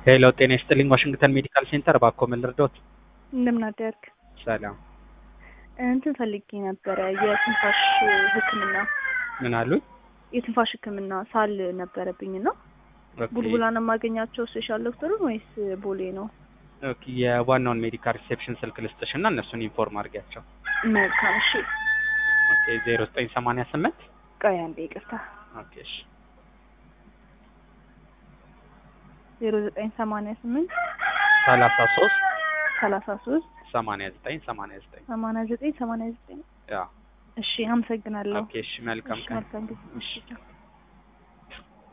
ሄሎ ጤና ይስጥልኝ ዋሽንግተን ሜዲካል ሴንተር እባክዎ ምን ልርዳዎት? እንደምን አደርክ? ሰላም እንትን ፈልጌ ነበረ የትንፋሽ ሕክምና ምን አሉኝ? የትንፋሽ ሕክምና ሳል ነበረብኝ እና ኦኬ ቡልቡላ ነው የማገኛቸው ስፔሻል ዶክተሩን ወይስ ቦሌ ነው? ኦኬ የዋናውን ሜዲካል ሪሴፕሽን ስልክ ልስጥሽ እና እነሱን ኢንፎርም አድርጊያቸው። መልካም እሺ። ኦኬ ዜሮ ዘጠኝ ሰማንያ ስምንት ቆይ አንዴ ይቅርታ። ኦኬ እሺ ዜሮ ዘጠኝ ሰማንያ ስምንት ሰላሳ ሶስት ሰላሳ ሶስት ሰማንያ ዘጠኝ ሰማንያ ዘጠኝ ሰማንያ ዘጠኝ ሰማንያ ዘጠኝ ያ እሺ አመሰግናለሁ። ኦኬ እሺ መልካም እሺ ቀን መልካም ጊዜ። እሺ ቻው።